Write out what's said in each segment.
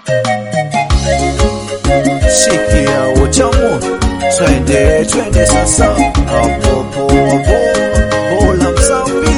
Sikia utamu, twende twende sasa, hapo hapo bola msambi,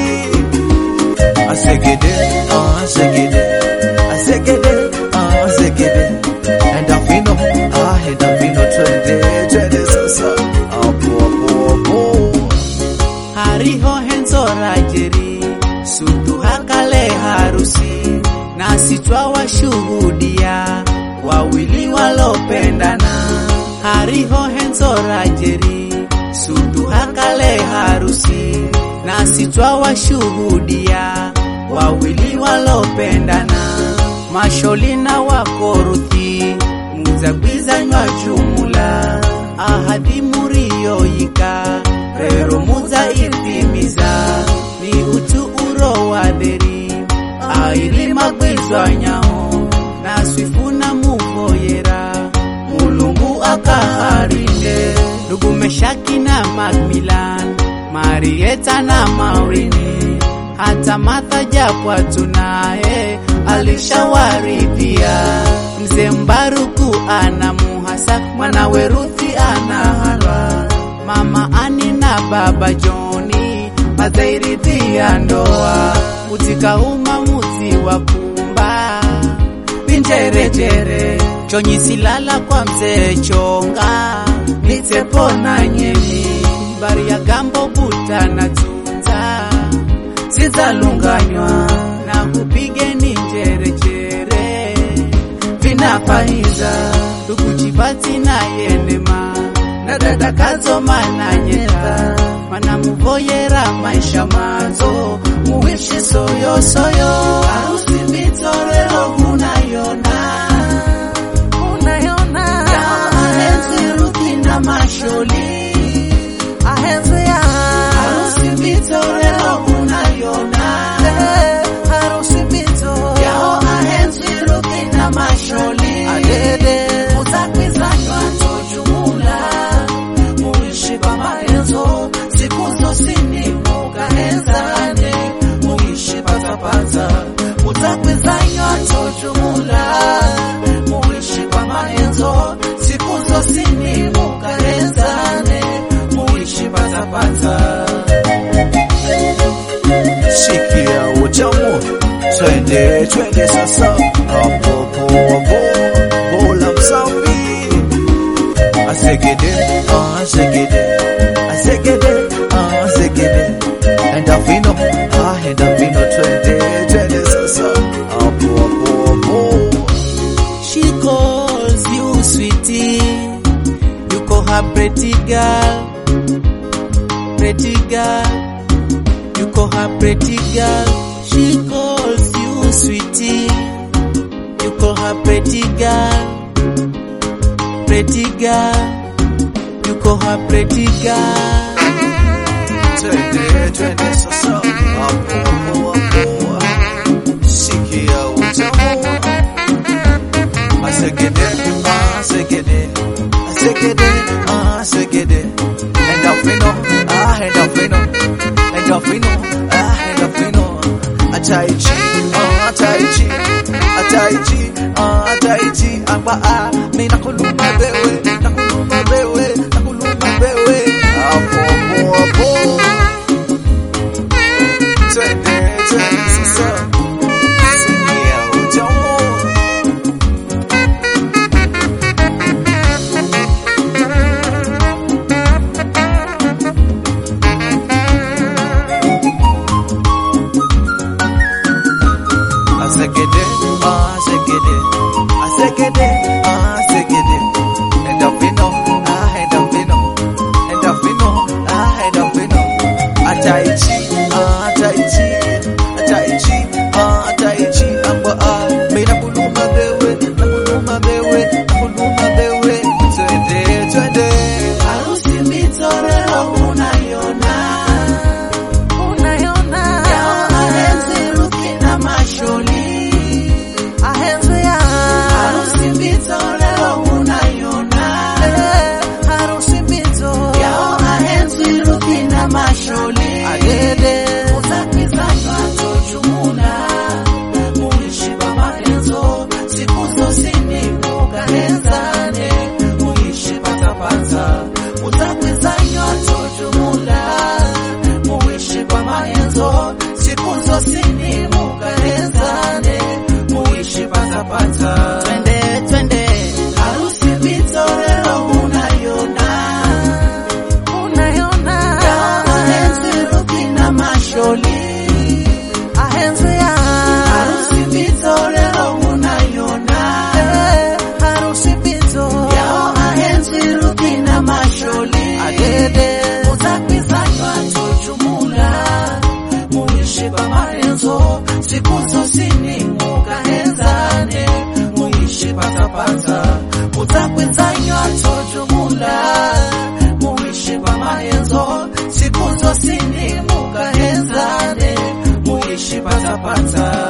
asegede asegede asegede asegede, enda fino ah, enda fino, twende twende sasa, hapo hapo hapo hariho henzora jeri sutu hakale harusi nasi twawashuhudia wawili walopendana hariho henzora jeri sutu hakale harusi nasi twawashuhudia wawili walopendana masholina wakoruthi muzagwizanywa jumula ahadi muriyoyika rero muzaitimiza ni utu uro wa dheri aili magwizwanyaho naswifuna muvoyera mulungu akaharinde ndugu meshaki na macmilan marieta na maurini hata matha japwa tunaye alishawaridhia mzee mbaruku ana muhasa mwanawe ruthi ana halwa mama ani na baba joni mazairidhia ndoa utikauma muzi wa pumba vinjerejere chonyisilala kwa mzee chonga nitsepona nyemi bari ya gambo buta na tunza zizalunganywa na kupigeni njerejere vinafaiza ndukuchipati na yenema na dada kazoma na nyeta manamuvoyera maisha mazo muwishi soyosoyo harusi mitorero unayona unayona ahenzi ruthi na masholi ahenzi ya harusi mitorero unayona harusi mito yao ahenzi ruthi na masholi adede utakwizanywa tojumula muishi kwa maenzo siku zosini mukahenzane muishi patapata utakwizanywa tojumula muishi kwa maenzo siku zosini mukahenzane muishi patapata Sikia utamu, twende twende sasa, hapo hapo hapo bola msambi, asegede asegede asegede asegede, enda fino ah, enda fino, twende twende sasa, hapo hapo hapo She calls you sweetie. You call her pretty girl. Pretty girl. You call her pretty girl. She calls you sweetie. You call her pretty girl. Pretty girl. You call her pretty girl. twende twende sasa, hapo hapo hapo, sikia utamu, asegede asegede asegede asegede, enda fino ah, enda fino enda fino ah, enda fino, ataichi ah, ataichi ataichi ah, ataichi amba ah, mimi nakuluma wewe nakuluma wewe nakuluma wewe, hapo hapo hapo twende twende sasa, sikia utamu Asegede, asegede, asegede, asegede. Enda fino, ah, enda fino, enda fino, ah, enda fino. Ataichi, ah, ataichi, ataichi, ah, ataichi. Amba ah, mimi nakuluma wewe, nakuluma wewe, nakuluma wewe. Twende, twende. Harusi mitorero unayona. Unayona. Yao ahenzi Ruthi na masholi. patapata utakwenzanywa tojumula muishi pamahenzo siku zosini mukahenzane muishi patapata